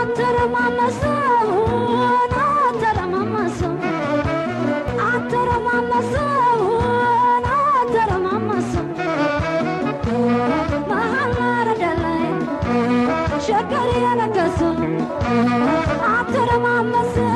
አተረማመሰው አተረማመሰው አተረማመሰው አተረማመሰው መሀል ማረዳ ላይ ሸገር የነገሰው አተረማመሰው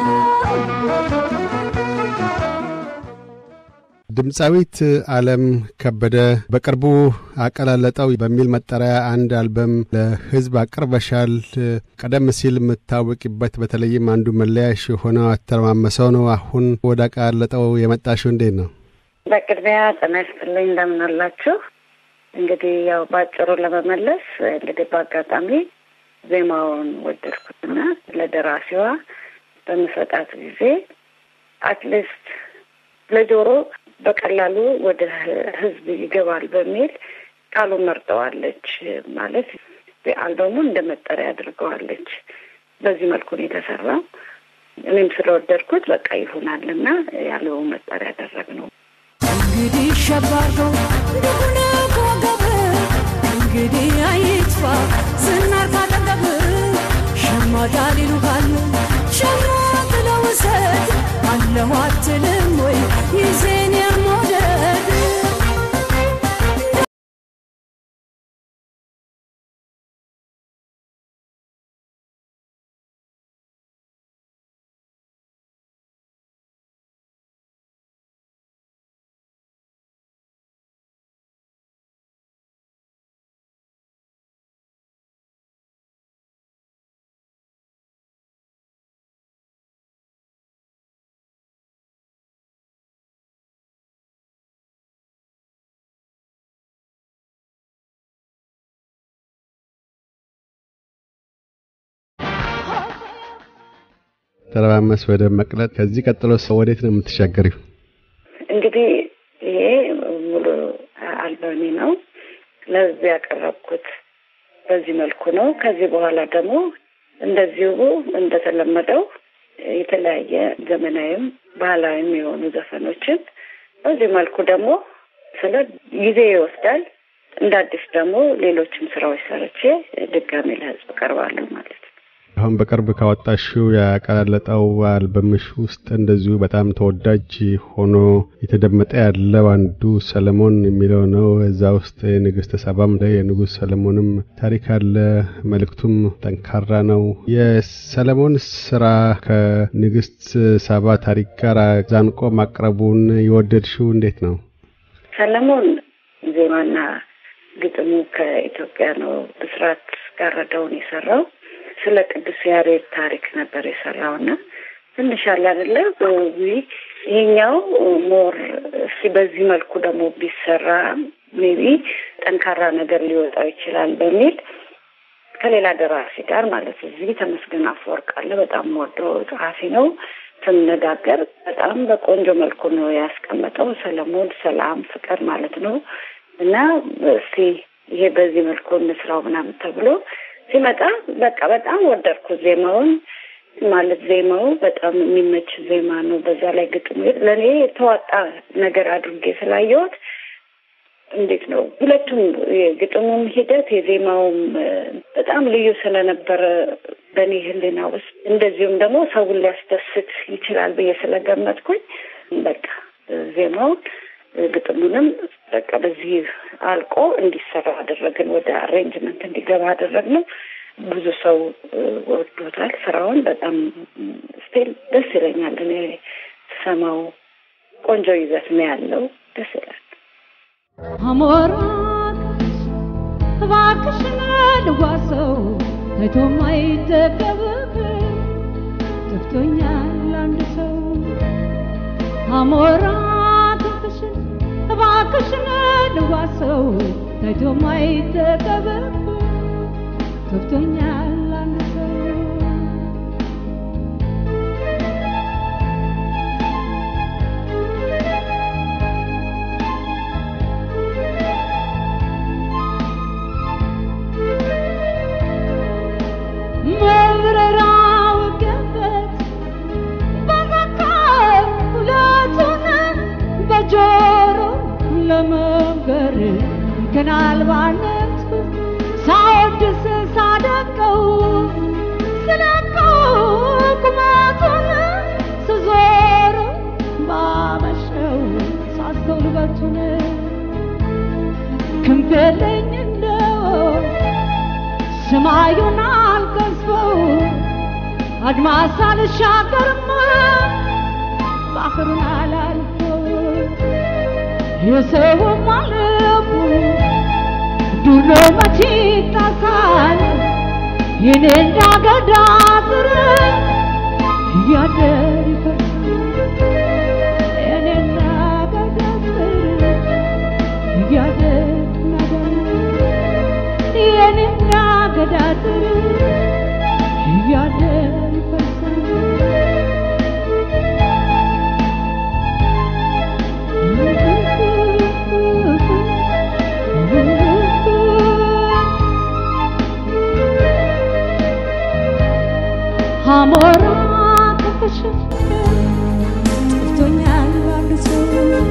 ድምፃዊት አለም ከበደ በቅርቡ አቀላለጠው በሚል መጠሪያ አንድ አልበም ለሕዝብ አቅርበሻል። ቀደም ሲል የምታወቂበት በተለይም አንዱ መለያሽ የሆነው አተረማመሰው ነው። አሁን ወደ አቀላለጠው የመጣሽው እንዴት ነው? በቅድሚያ ጤና ይስጥልኝ እንደምን አላችሁ? እንግዲህ ያው በአጭሩ ለመመለስ እንግዲህ በአጋጣሚ ዜማውን ወደድኩትና ለደራሲዋ በምሰጣት ጊዜ አትሊስት ለጆሮ በቀላሉ ወደ ህዝብ ይገባል በሚል ቃሉን መርጠዋለች። ማለት አልበሙን እንደ መጠሪያ አድርገዋለች። በዚህ መልኩ ነው የተሰራው። እኔም ስለወደድኩት በቃ ይሆናል እና ያለው መጠሪያ ያደረግነው። እንግዲህ ሸባርገው እንደሆነ ኮገብ እንግዲህ አይጥፋ ዝናር ካጠገብ ሸማዳል ይሉሃል ሸማ ብለው ውሰድ አለሁ አትልም ወይ ይዜን የሞደድ ተረማመስ ወደ መቅለጥ። ከዚህ ቀጥሎ ሰው ወዴት ነው የምትሻገሪው? እንግዲህ ይሄ ሙሉ አልበሜ ነው። ለዚህ ያቀረብኩት በዚህ መልኩ ነው። ከዚህ በኋላ ደግሞ እንደዚሁ እንደተለመደው የተለያየ ዘመናዊም ባህላዊም የሆኑ ዘፈኖችን በዚህ መልኩ ደግሞ ስለ ጊዜ ይወስዳል። እንደ አዲስ ደግሞ ሌሎችም ስራዎች ሰርቼ ድጋሜ ለህዝብ ቀርባለሁ ማለት ነው። አሁን በቅርብ ካወጣሽው ያቀላለጠው አልበምሽ ውስጥ እንደዚሁ በጣም ተወዳጅ ሆኖ የተደመጠ ያለው አንዱ ሰለሞን የሚለው ነው። እዛ ውስጥ የንግስተ ሳባም የንጉሥ ሰለሞንም ታሪክ አለ። መልእክቱም ጠንካራ ነው። የሰለሞን ስራ ከንግስት ሳባ ታሪክ ጋር ዛንቆ ማቅረቡን የወደድሽው እንዴት ነው? ሰለሞን ዜማና ግጥሙ ከኢትዮጵያ ነው። ብስራት ጋረደውን የሰራው ስለ ቅዱስ ያሬድ ታሪክ ነበር የሰራው እና ትንሽ አለ አይደለ ይሄኛው ሞር እስኪ በዚህ መልኩ ደግሞ ቢሰራ ሜቢ ጠንካራ ነገር ሊወጣው ይችላል በሚል ከሌላ ደራሲ ጋር ማለት እዚህ ተመስገን አፈወርቅ አለ። በጣም ወደው ጸሐፊ ነው። ስንነጋገር በጣም በቆንጆ መልኩ ነው ያስቀመጠው። ሰለሞን ሰላም፣ ፍቅር ማለት ነው እና እስቲ ይሄ በዚህ መልኩ እንስራው ምናምን ተብሎ ሲመጣ በቃ በጣም ወደድኩት ዜማውን። ማለት ዜማው በጣም የሚመች ዜማ ነው። በዛ ላይ ግጥሙ ለእኔ የተዋጣ ነገር አድርጌ ስላየሁት እንዴት ነው ሁለቱም የግጥሙም ሂደት የዜማውም በጣም ልዩ ስለነበረ በእኔ ሕሊና ውስጥ እንደዚሁም ደግሞ ሰውን ሊያስደስት ይችላል ብዬ ስለገመትኩኝ በቃ ዜማውን ግጥሙንም በቃ በዚህ አልቆ እንዲሰራ አደረግን። ወደ አሬንጅመንት እንዲገባ አደረግነው። ብዙ ሰው ወዶታል ስራውን። በጣም ስቲል ደስ ይለኛል እኔ ስሰማው። ቆንጆ ይዘት ነው ያለው። ደስ ይላል። አሞራት እባክሽን ልዋሰው ታይቶ ማይጠገብ ጠፍቶኛል አንድ ሰው አሞራት እባክሽን እባክሽን ልዋሰው ታይቶ ማይጠገብ ጠፍቶኛል አንድ ሰው መብረራው ገበት በመካር ሁለቱን በጆሮ ለመንገር ግን አልባነት ሳወድስ ሳደንቀው ስለ አድማስ አልሻገርም ባህሩን አላልፈው የሰውም አለፉ ዱር ነው መቼ ይጣሳል የኔ እንዳገዳ ስር እያደር ይፈርሳል የኔ እንዳገዳ ስር እያደር ይናዳል የኔ እንዳገዳ ስር እያደር ይፈርሳል አሞራ ከፈሽ ጠፍቶኛል አንድ ሰው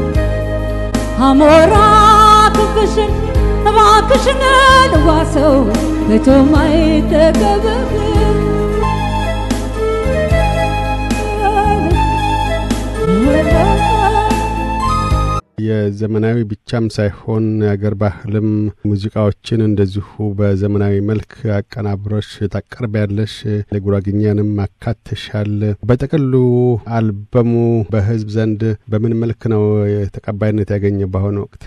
አሞራ ክንፍሽን እባክሽን ልዋሰው መቶም አይጠገብም የዘመናዊ ብቻም ሳይሆን የአገር ባህልም ሙዚቃዎችን እንደዚሁ በዘመናዊ መልክ አቀናብሮሽ ታቀርቢያለሽ። ለጉራግኛንም አካትሻል። በጥቅሉ አልበሙ በህዝብ ዘንድ በምን መልክ ነው ተቀባይነት ያገኘ በአሁኑ ወቅት?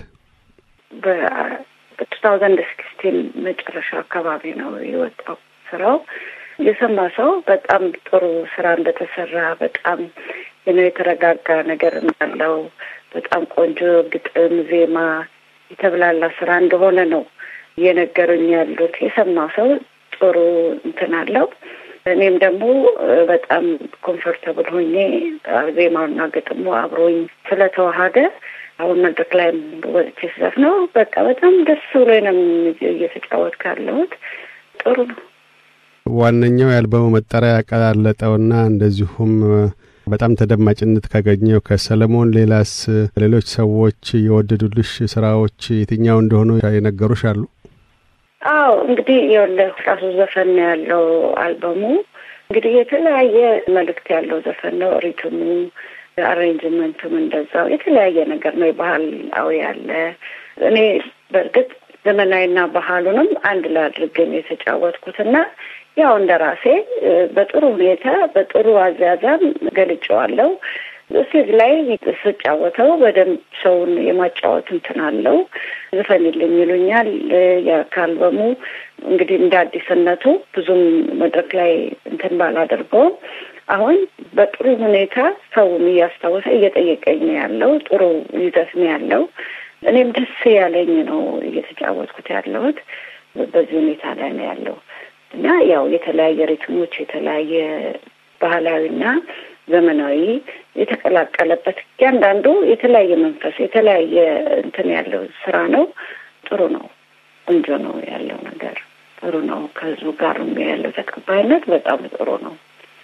በቱ ታውዘንድ ሲክስቲን መጨረሻ አካባቢ ነው የወጣው ስራው። የሰማ ሰው በጣም ጥሩ ስራ እንደተሰራ በጣም ነው የተረጋጋ ነገር እንዳለው በጣም ቆንጆ ግጥም፣ ዜማ የተብላላ ስራ እንደሆነ ነው እየነገሩኝ ያሉት። የሰማ ሰው ጥሩ እንትን አለው። እኔም ደግሞ በጣም ኮምፎርተብል ሆኜ ዜማውና ግጥሙ አብሮኝ ስለተዋሃደ አሁን መድረክ ላይ ወጥቼ ስዘፍ ነው በቃ በጣም ደስ ብሎኝ ነው እየተጫወትኩ ያለሁት። ጥሩ ነው። ዋነኛው የአልበሙ መጠሪያ ያቀላለጠውና እንደዚሁም በጣም ተደማጭነት ካገኘው ከሰለሞን ሌላስ ሌሎች ሰዎች የወደዱልሽ ስራዎች የትኛው እንደሆኑ የነገሩሽ አሉ? አዎ እንግዲህ የወለህ ራሱ ዘፈን ነው ያለው አልበሙ። እንግዲህ የተለያየ መልእክት ያለው ዘፈን ነው። ሪትሙ፣ አሬንጅመንቱም እንደዛው የተለያየ ነገር ነው። የባህላዊ ያለ እኔ በእርግጥ ዘመናዊና ባህሉንም አንድ ላይ አድርገን የተጫወትኩትና ያው እንደ ራሴ በጥሩ ሁኔታ በጥሩ አዛዛም ገልጨዋለሁ። ስቴጅ ላይ ስጫወተው በደንብ ሰውን የማጫወት እንትን አለው። ዝፈንልኝ ይሉኛል። ከአልበሙ እንግዲህ እንደ አዲስነቱ ብዙም መድረክ ላይ እንትን ባላደርገውም አሁን በጥሩ ሁኔታ ሰውም እያስታወሰ እየጠየቀኝ ነው ያለው። ጥሩ ይዘት ነው ያለው። እኔም ደስ ያለኝ ነው እየተጫወትኩት ያለሁት። በዚህ ሁኔታ ላይ ነው ያለው እና ያው የተለያየ ሪትሞች የተለያየ ባህላዊና ዘመናዊ የተቀላቀለበት እያንዳንዱ የተለያየ መንፈስ የተለያየ እንትን ያለው ስራ ነው። ጥሩ ነው። ቆንጆ ነው ያለው ነገር ጥሩ ነው። ከህዝቡ ጋር ያለው ተቀባይነት በጣም ጥሩ ነው።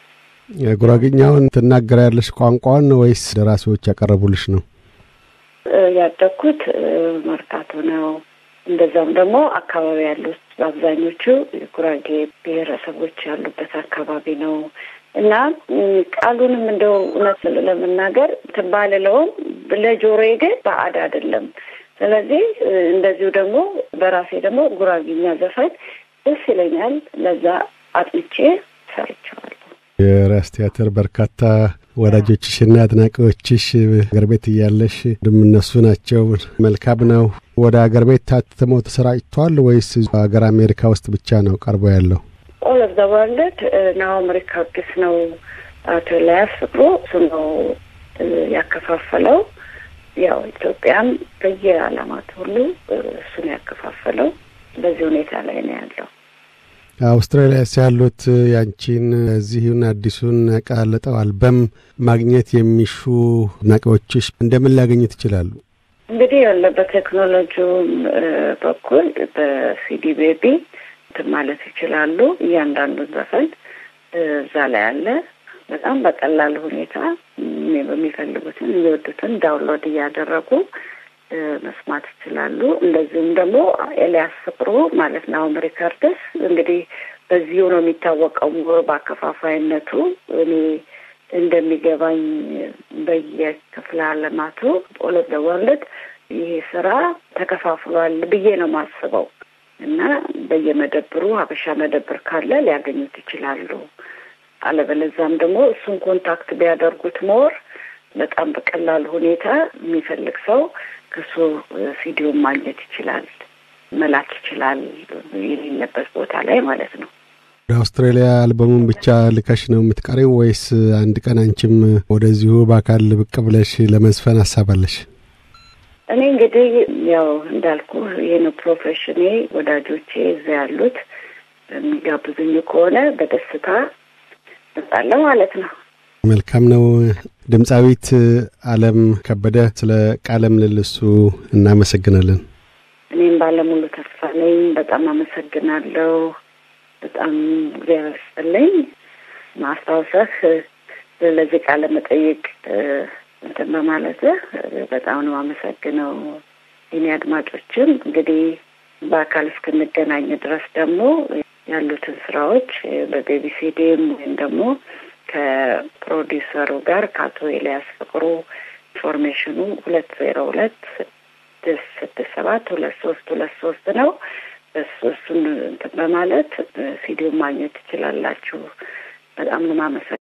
ጉራግኛውን ትናገሪያለሽ ቋንቋውን ወይስ ደራሲዎች ያቀረቡልሽ ነው? ያደግኩት መርካቶ ነው። እንደዛም ደግሞ አካባቢ ያሉት በአብዛኞቹ የጉራጌ ብሔረሰቦች ያሉበት አካባቢ ነው እና ቃሉንም እንደው እውነት ለመናገር ባልለውም ለጆሮዬ ግን ባዕድ አይደለም። ስለዚህ እንደዚሁ ደግሞ በራሴ ደግሞ ጉራጌኛ ዘፈን ደስ ይለኛል። ለዛ አጥንቼ ሰርቸዋለሁ። የራስ ቲያትር በርካታ ወዳጆችሽና አድናቂዎችሽ አገር ቤት እያለሽ እነሱ ናቸው። መልካም ነው። ወደ አገር ቤት ታትመው ተሰራጭቷል ወይስ ሀገር አሜሪካ ውስጥ ብቻ ነው ቀርቦ ያለው? ኦል ኦፍ ዘ ወርልድ ናሆም ሪከርድስ ነው አቶ ኤልያስ ፍቅሩ እሱ ነው ያከፋፈለው። ያው ኢትዮጵያም በየዓለማት ሁሉ እሱን ያከፋፈለው። በዚህ ሁኔታ ላይ ነው ያለው። አውስትራሊያስ ያሉት ያንቺን እዚሁን አዲሱን ያቀላለጠው አልበም ማግኘት የሚሹ አድናቂዎችሽ እንደምን ሊያገኙት ይችላሉ? እንግዲህ ያለ በቴክኖሎጂውም በኩል በሲዲ ቤቢ እንትን ማለት ይችላሉ። እያንዳንዱ ዘፈን እዛ ላይ አለ። በጣም በቀላል ሁኔታ በሚፈልጉትን የሚወዱትን ዳውንሎድ እያደረጉ መስማት ይችላሉ። እንደዚሁም ደግሞ ኤልያስ ፍቅሩ ማለት ናሆም ሪከርድስ እንግዲህ በዚሁ ነው የሚታወቀው በአከፋፋይነቱ። እኔ እንደሚገባኝ በየክፍለ ዓለማቱ ኦል ኦፍ ዘ ወርልድ ይሄ ስራ ተከፋፍሏል ብዬ ነው የማስበው እና በየመደብሩ ሀበሻ መደብር ካለ ሊያገኙት ይችላሉ። አለበለዛም ደግሞ እሱን ኮንታክት ቢያደርጉት ሞር በጣም በቀላል ሁኔታ የሚፈልግ ሰው ከሱ ሲዲውን ማግኘት ይችላል፣ መላክ ይችላል የሌለበት ቦታ ላይ ማለት ነው። ወደ አውስትራሊያ አልበሙን ብቻ ልከሽ ነው የምትቀሪው ወይስ አንድ ቀን አንቺም ወደዚሁ በአካል ብቅ ብለሽ ለመዝፈን አሳባለሽ? እኔ እንግዲህ ያው እንዳልኩ ይህን ፕሮፌሽኔ ወዳጆቼ እዛ ያሉት የሚጋብዙኝ ከሆነ በደስታ እመጣለሁ ማለት ነው። መልካም ነው። ድምፃዊት አለም ከበደ ስለ ቃለ ምልልሱ እናመሰግናለን። እኔም ባለሙሉ ተስፋ ነኝ። በጣም አመሰግናለሁ። በጣም እግዚአብሔር ይስጥልኝ። ማስታወሰህ ለዚህ ቃለ መጠይቅ እንትን በማለት በጣም ነው አመሰግነው። የኔ አድማጮችም እንግዲህ በአካል እስክንገናኝ ድረስ ደግሞ ያሉትን ስራዎች በቤቢሲዲም ወይም ደግሞ ከፕሮዲውሰሩ ጋር ከአቶ ኤልያስ ፍቅሩ ኢንፎርሜሽኑ ሁለት ዜሮ ሁለት ስድስት ስድስት ሰባት ሁለት ሶስት ሁለት ሶስት ነው። እሱን እንትን በማለት ሲዲውን ማግኘት ትችላላችሁ። በጣም ነው የማመሰግነው።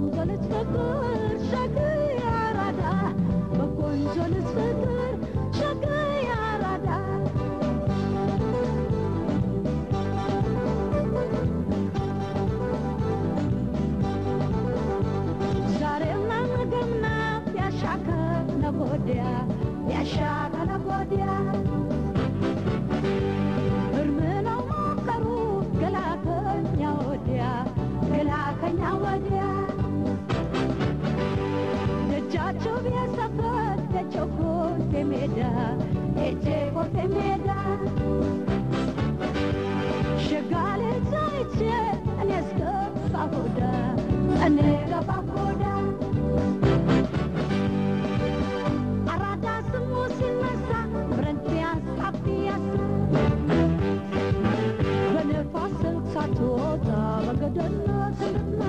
በቆንጆ ልጅ ፍቅር ሸግር አራዳ በቆንጆ ልጅ ፍቅር ሸግር አራዳ ዛሬም ነገም ናት ያሻከ ነጎዲያ ያሻከ ነጎዲያ እርም ነው ሞከሩ ገላከኛ ወዲያ ገላከኛ ወዲያ ደጃቸው ቢያሰፈር ደቸው ኮቴ ሜዳ ሄጄ ኮቴ ሜዳ ሸጋሌ ዛይቼ እኔ እስከፋ ጎዳ እኔ ገባ ጎዳ አራዳ ስሙ ሲነሳ ብረንቲያስ ጣፊያስ በነፋስ ስልክ ሳትወጣ በገደል ስንትና